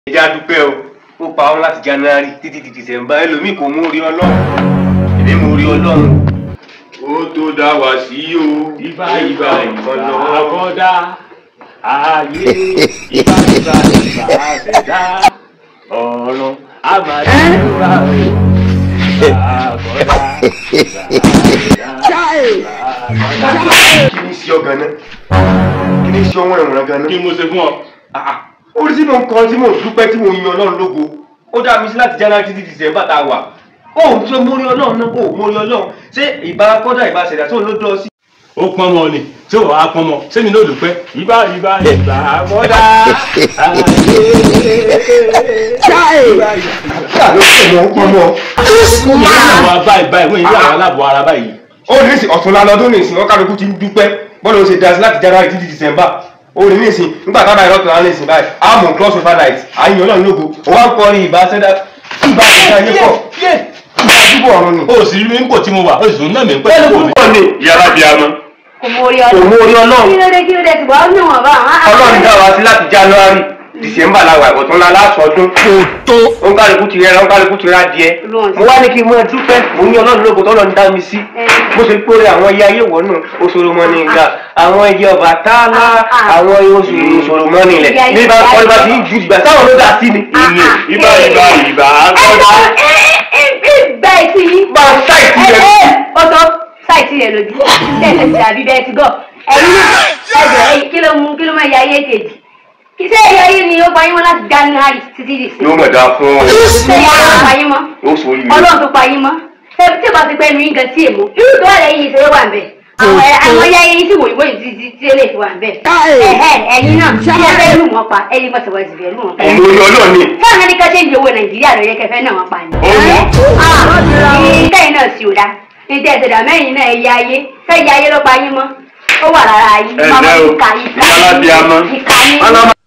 ìjà dúpẹ́ o ó pa ọ́ láti january títí di december ẹlòmíì kò mú orí ọlọ́run èmi mú orí ọlọ́run ó tó dá wá sí o Ìbà ìbà ìbà àkọ́dá ayé ìbà ìbà ìbà àṣẹdá ọ̀run àmàlẹ́wà ìbà àkọ́dá ìbà àṣẹdá ìbà àkọ́dá. kí ni sí ọ ganan kí ni sí ọ wọ́n ẹ̀wọ̀n ganan. kí mo ṣe fún ọ. Ah, ah. orí tí mo ń kọ́ tí mo dúpẹ́ tí mo yin ọlọ́run lógo ó dá mi sí láti january títí december tá a wà ó ń tó mórí ọlọ́run náà ó mórí ọlọ́run ṣé ìbá kọ́dà ìbá ṣẹ̀dá tó ń ló dọ́ sí. ó pọn mọ ni tí ò wá pọn mọ sẹ́mi náà dúpẹ́ ìbà ìbà ìbà àkọ́dá ayé ìbà ìbà. ṣáà ló pọ̀ mọ́ pọ̀ mọ́. àwọn báyìí báyìí wọ́n yìí àwọn aláàbọ̀ ara báyìí. ó ní ìsìn ọ̀túnla lọ́dún ní ìsìn ọ̀kadùkú ti ń dúpẹ́ bọ́ọ̀lù ó ṣe dá sí láti january títí december ó ní ìsìn nígbà tábà ìrọ́tò náà ní ìsìn báyìí á mú cross over night àyìn ọlọ́run lógo ó wá ń kọrin ìbá ṣẹ́dá ìbá ṣẹ́dá yé pọ̀ ìbá dúpọ̀ ọ̀run ni. ó sì rí mi ń pò tí mo wà ó sì tún náà mi ń pẹ́ bẹ́ẹ̀ni tó mi. púpọ̀ ni yàrá bíi amọ̀ kò mọ orí kò ọlọ́run mú orí ọlọ́run kí ló dé kí ló dé tìbọ̀ ọ́ níwọ̀n bá àwọn ọlọ́run dá wa sí láti january december la wà ìbọ̀tún la lásọdún tó òǹkàlùkù ti rẹ́ra òǹkàlùkù ti rá díẹ̀ Ọlọ́run. mo wá ní kí n mọ dúpẹ́ mo ní ọlọ́run lógo tọ́lọ́run dá mi sí bó ṣe kórè àwọn iye ayé wọ̀nù oṣòròmọ́ni ìgbà àwọn iye ọba tálá àwọn oṣù oṣòròmọ́ni ilẹ̀ Iye ayé ní bá ìgbà kọ́ ibà tí ń ju ìgbà táwọn ló dá sí ni. ìní ìbà ìbà ìbà ẹ àkọ́dá. gba etí yín. bá a ṣáìtì ẹ rẹ̀ ẹ ọtọ sáìtì rẹ lójú tẹsẹ ti dàbí bẹ́ẹ̀ ti gọ ẹ̀yin náà ẹjọ ẹ̀yin kí ló mú kí ló máa ya ayé kejì kí sẹ ẹyọ ayé ni ó pa yín mọ́ láti january títí di sí yóò mọ̀ dá fún ọ ṣe yá ló pa yín mọ́ yóò sọ yìí. Ọlọ́run tó pa yín mọ́ ṣe tí o bá ti pẹ́ nu yín gan tí èmo irú tó wà lẹ́yìn ìṣeré wà nbẹ àwọn ẹ àwọn ẹyà yín sì wòye wòye títí tí ó lè fi wà nbẹ ẹ ẹ ẹ̀yin náà tí ẹ fẹ́ lù wọ́n pa ẹ̀yin mọ̀ sọ̀rọ̀ ìsìnkú lù wọ́n pa ọmọ orí ọlọ́run ni. fáwọn ẹni kan ṣe ń di owó nàìjíríà lóye kẹfẹ náà wọn pa ni. ìkẹyìn náà sì ò dá ní tẹ̀sídà mẹ́yìn náà ẹ̀yà ayé fẹ́ẹ́ ayé ló pa yín mọ́ ó wà lára yín. Ẹ ǹlẹ́ o, ìka ìka ìyá alábíàmọ́. ìka yín. Ọlọ́mọ